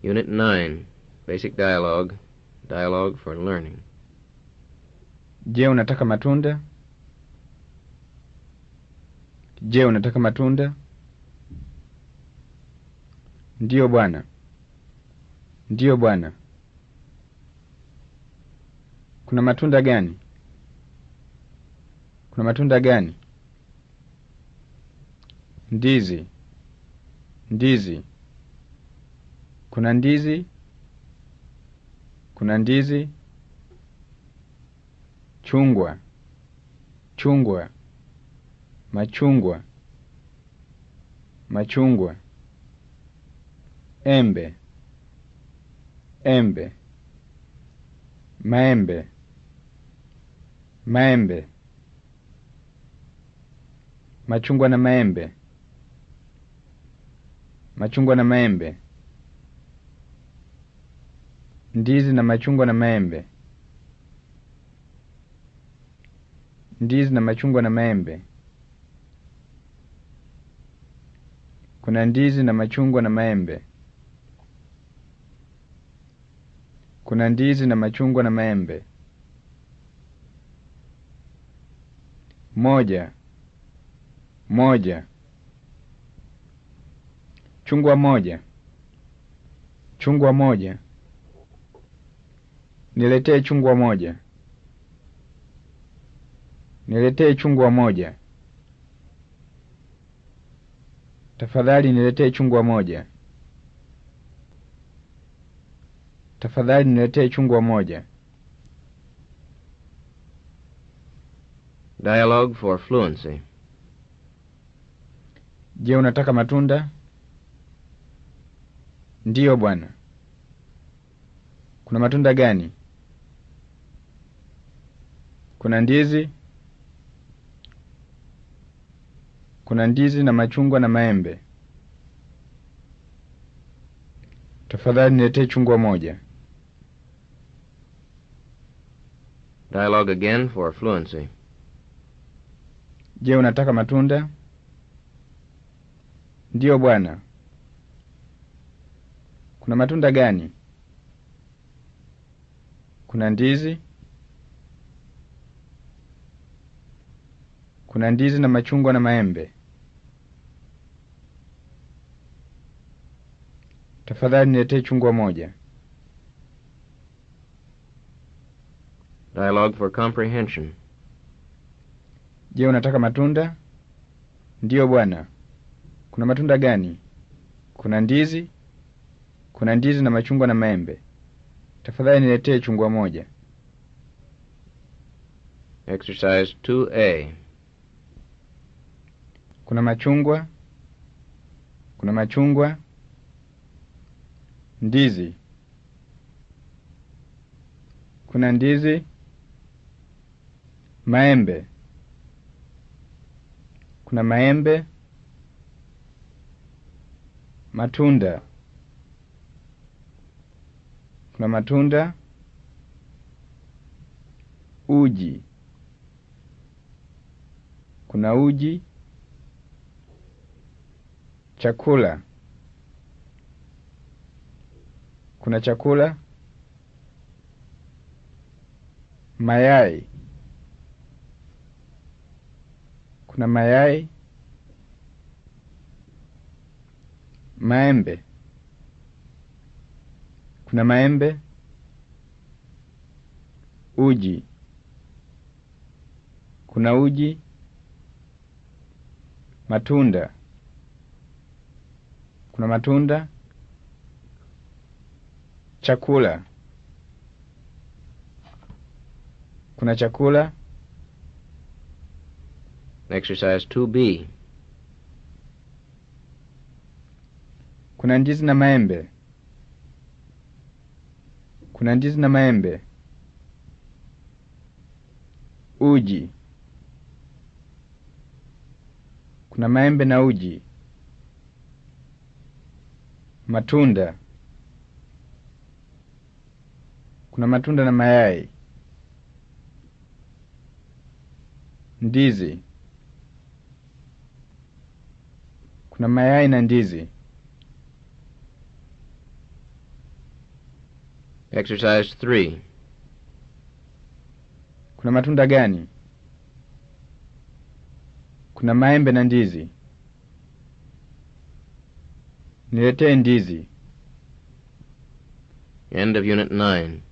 Unit 9. Basic Dialogue. Dialogue for Learning. Je, unataka matunda? Je, unataka matunda? Ndiyo bwana. Ndiyo bwana. Kuna matunda gani? Kuna matunda gani? Ndizi. Ndizi. Kuna ndizi? Kuna ndizi? Chungwa. Chungwa. Machungwa. Machungwa. Embe. Embe. Maembe. Maembe. Machungwa na maembe. Machungwa na maembe. Ndizi na machungwa na maembe. Ndizi na machungwa na maembe. Kuna ndizi na machungwa na maembe. Kuna ndizi na machungwa na maembe. Moja. Moja. Chungwa moja. Chungwa moja. Niletee chungwa moja. Niletee chungwa moja. Tafadhali niletee chungwa moja. Tafadhali niletee chungwa moja. Dialogue for Fluency. Je, unataka matunda? Ndiyo bwana. Kuna matunda gani? Kuna ndizi? Kuna ndizi na machungwa na maembe. Tafadhali niletee chungwa moja. Dialogue again for Fluency. Je, unataka matunda? Ndiyo bwana. Kuna matunda gani? Kuna ndizi? Kuna ndizi na machungwa na maembe. Tafadhali niletee chungwa moja. Dialogue for Comprehension. Je, unataka matunda? Ndiyo bwana. Kuna matunda gani? Kuna ndizi? Kuna ndizi na machungwa na maembe. Tafadhali niletee chungwa moja. Exercise 2A. Kuna machungwa? Kuna machungwa? Ndizi. Kuna ndizi? Maembe. Kuna maembe? Matunda. Kuna matunda? Uji. Kuna uji? Chakula. Kuna chakula? Mayai. Kuna mayai? Maembe. Kuna maembe? Uji. Kuna uji? Matunda. Kuna matunda? Chakula. Kuna chakula? Exercise 2B. Kuna ndizi na maembe. Kuna ndizi na maembe. Uji. Kuna maembe na uji. Matunda. Kuna matunda na mayai. Ndizi. Kuna mayai na ndizi. Exercise 3. Kuna matunda gani? Kuna maembe na ndizi. Niletee ndizi. End of Unit 9.